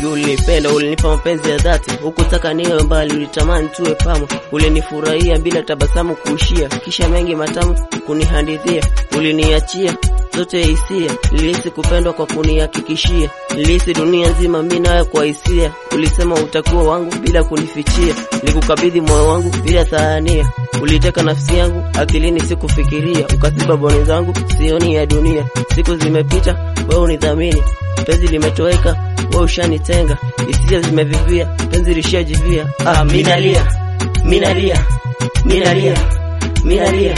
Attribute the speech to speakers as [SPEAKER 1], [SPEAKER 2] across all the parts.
[SPEAKER 1] Najua ulinipenda, ulinipa mapenzi ya dhati, hukutaka niwe mbali, ulitamani tuwe pamoja, ulinifurahia bila tabasamu kuishia, kisha mengi matamu kunihadithia, uliniachia zote hisia, nilihisi kupendwa kwa kunihakikishia, nilihisi dunia nzima mimi nawe kwa hisia, ulisema utakuwa wangu bila kunifichia, nilikukabidhi moyo wangu bila thania, uliteka nafsi yangu akilini, sikufikiria, ukaziba boni zangu sioni ya dunia, siku zimepita, wewe unidhamini, penzi limetoweka, wewe ushanitenga, hisia zimevivia, penzi lishajivia, ah, minalia minalia minalia minalia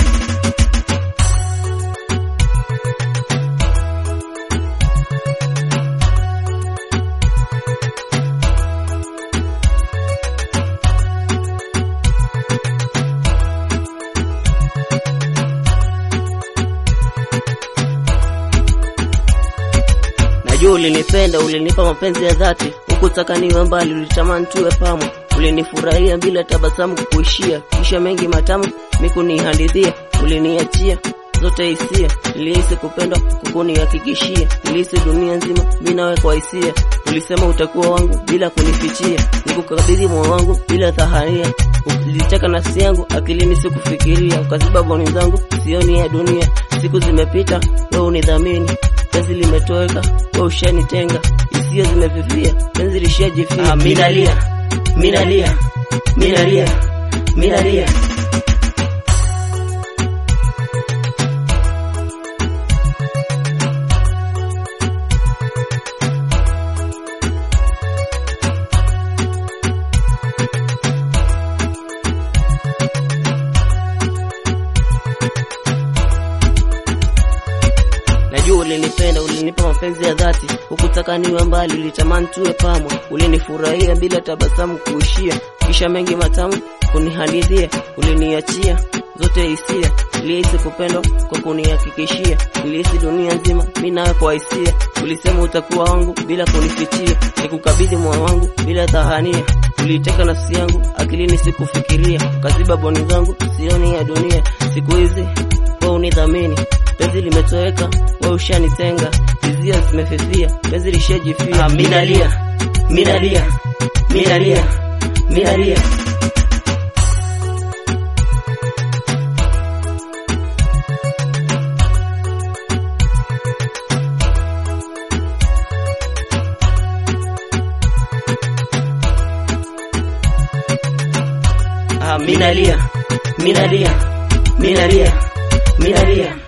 [SPEAKER 1] Najua ulinipenda, ulinipa mapenzi ya dhati, hukutaka niwe mbali, ulitamani tuwe pamoja, ulinifurahia bila tabasamu kukuishia, kisha mengi matamu mikunihadithia, uliniachia zote hisia, nilihisi kupendwa kukunihakikishia, nilihisi dunia nzima mimi nawe kwa hisia, ulisema utakuwa wangu bila kunifichia, nikukabidhi moyo wangu bila dhahania, uliteka nafsi yangu akilini, sikufikiria, ukaziba boni zangu sioni ya dunia, siku zimepita, wewe unidhamini penzi limetoweka, wewe ushanitenga, hisia zimefifia, penzi lishajifia. Ah, minalia minalia minalia minalia Najua ulinipenda, ulinipa mapenzi ya dhati, hukutaka niwe mbali, ulitamani tuwe pamoja, ulinifurahia bila tabasamu kuishia, kisha mengi matamu kunihadithia, uliniachia zote hisia, nilihisi kupendwa kwa kunihakikishia, nilihisi dunia nzima mimi nawe kwa hisia, ulisema utakuwa wangu bila kunifichia, nikukabidhi moyo wangu bila dhahania, uliteka nafsi yangu akilini, sikufikiria, ukaziba boni zangu sioni ya dunia, siku hizi wewe unidhamini penzi limetoweka, wewe ushanitenga, hisia zimefifia, penzi lishajifia. Ah, minalia minalia minalia minalia Ah, minalia minalia minalia minalia